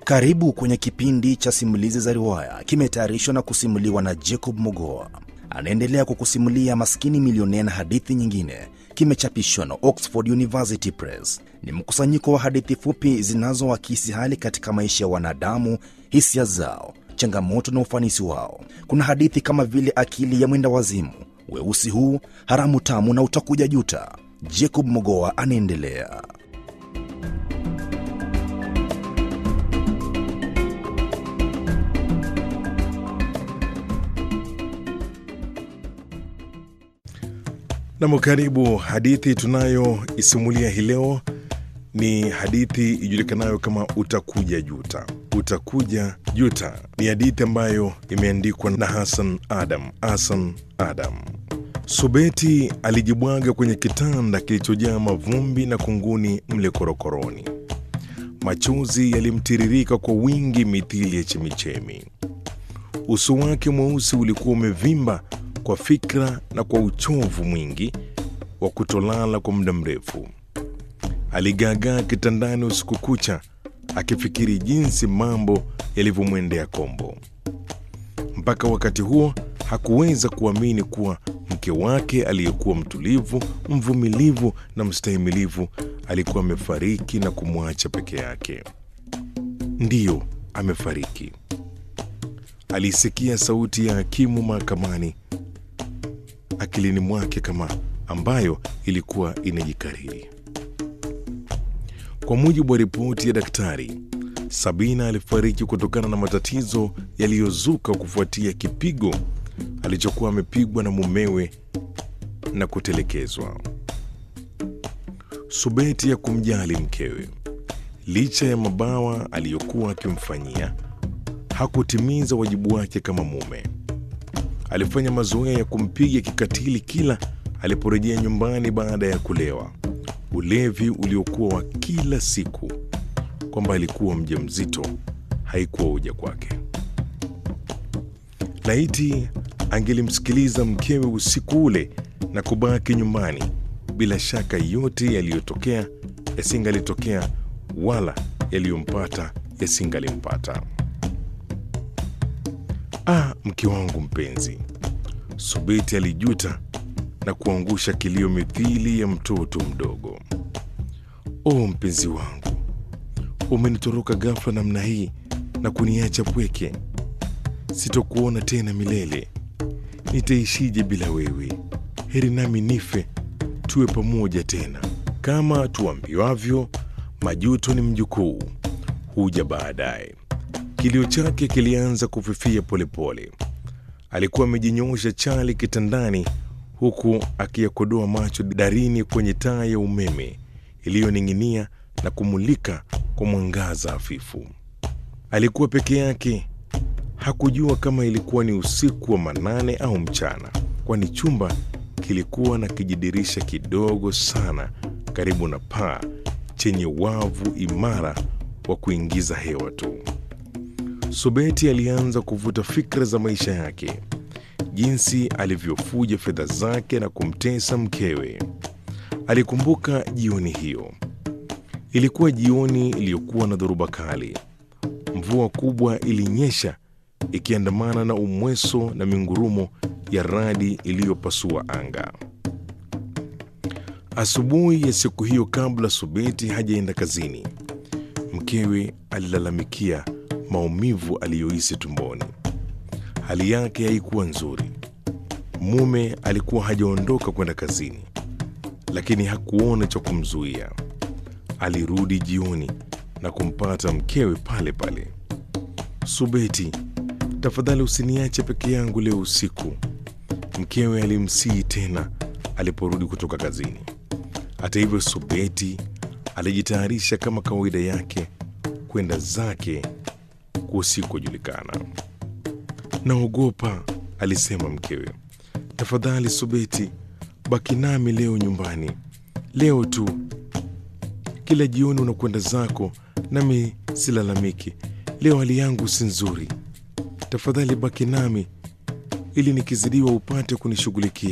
Karibu kwenye kipindi cha simulizi za riwaya, kimetayarishwa na kusimuliwa na Jacob Mogoa. Anaendelea kukusimulia Maskini Milionea na hadithi nyingine. Kimechapishwa na Oxford University Press. Ni mkusanyiko wa hadithi fupi zinazoakisi hali katika maisha ya wanadamu, hisia zao, changamoto na ufanisi wao. Kuna hadithi kama vile Akili ya Mwenda Wazimu, Weusi Huu, Haramu Tamu na Utakuja Juta. Jacob Mogoa anaendelea. Nam, karibu. Hadithi tunayoisimulia hii leo ni hadithi ijulikanayo kama Utakuja Juta. Utakuja Juta ni hadithi ambayo imeandikwa na Hassan Adam. Hassan Adam. Subeti alijibwaga kwenye kitanda kilichojaa mavumbi na kunguni mle korokoroni. Machozi yalimtiririka kwa wingi mithili ya chemichemi. Uso wake mweusi ulikuwa umevimba kwa fikra na kwa uchovu mwingi wa kutolala kwa muda mrefu. Aligaagaa kitandani usiku kucha akifikiri jinsi mambo yalivyomwendea kombo. Mpaka wakati huo hakuweza kuamini kuwa mke wake aliyekuwa mtulivu, mvumilivu na mstahimilivu alikuwa amefariki na kumwacha peke yake. Ndiyo, amefariki. Alisikia sauti ya hakimu mahakamani akilini mwake kama ambayo ilikuwa inajikariri. Kwa mujibu wa ripoti ya daktari, Sabina alifariki kutokana na matatizo yaliyozuka kufuatia kipigo alichokuwa amepigwa na mumewe na kutelekezwa. Subeti ya kumjali mkewe, licha ya mabawa aliyokuwa akimfanyia, hakutimiza wajibu wake kama mume. Alifanya mazoea ya kumpiga kikatili kila aliporejea nyumbani baada ya kulewa, ulevi uliokuwa wa kila siku. Kwamba alikuwa mjamzito haikuwa hoja kwake. Laiti angelimsikiliza mkewe usiku ule na kubaki nyumbani, bila shaka yote yaliyotokea yasingalitokea, wala yaliyompata yasingalimpata. Ah, mke wangu mpenzi, Subeti alijuta na kuangusha kilio mithili ya mtoto mdogo. O mpenzi wangu, umenitoroka ghafla namna hii na kuniacha pweke. Sitokuona tena milele. Nitaishije bila wewe? Heri nami nife, tuwe pamoja tena. Kama tuambiwavyo, majuto ni mjukuu, huja baadaye. Kilio chake kilianza kufifia polepole. Alikuwa amejinyoosha chali kitandani, huku akiyakodoa macho darini kwenye taa ya umeme iliyoning'inia na kumulika kwa mwangaza hafifu. Alikuwa peke yake. Hakujua kama ilikuwa ni usiku wa manane au mchana, kwani chumba kilikuwa na kijidirisha kidogo sana karibu na paa chenye wavu imara wa kuingiza hewa tu. Subeti alianza kuvuta fikra za maisha yake, jinsi alivyofuja fedha zake na kumtesa mkewe. Alikumbuka jioni hiyo. Ilikuwa jioni iliyokuwa na dhoruba kali. Mvua kubwa ilinyesha ikiandamana na umweso na mingurumo ya radi iliyopasua anga. Asubuhi ya siku hiyo, kabla Subeti hajaenda kazini, mkewe alilalamikia maumivu aliyohisi tumboni. Hali yake haikuwa nzuri. Mume alikuwa hajaondoka kwenda kazini, lakini hakuona cha kumzuia. Alirudi jioni na kumpata mkewe pale pale. Subeti, tafadhali usiniache peke yangu leo usiku, mkewe alimsihi tena aliporudi kutoka kazini. Hata hivyo, Subeti alijitayarisha kama kawaida yake kwenda zake kusikojulikana. Naogopa, alisema mkewe. Tafadhali Subeti, baki nami leo nyumbani, leo tu. Kila jioni unakwenda zako, nami silalamiki. Leo hali yangu si nzuri, tafadhali baki nami ili nikizidiwa upate kunishughulikia.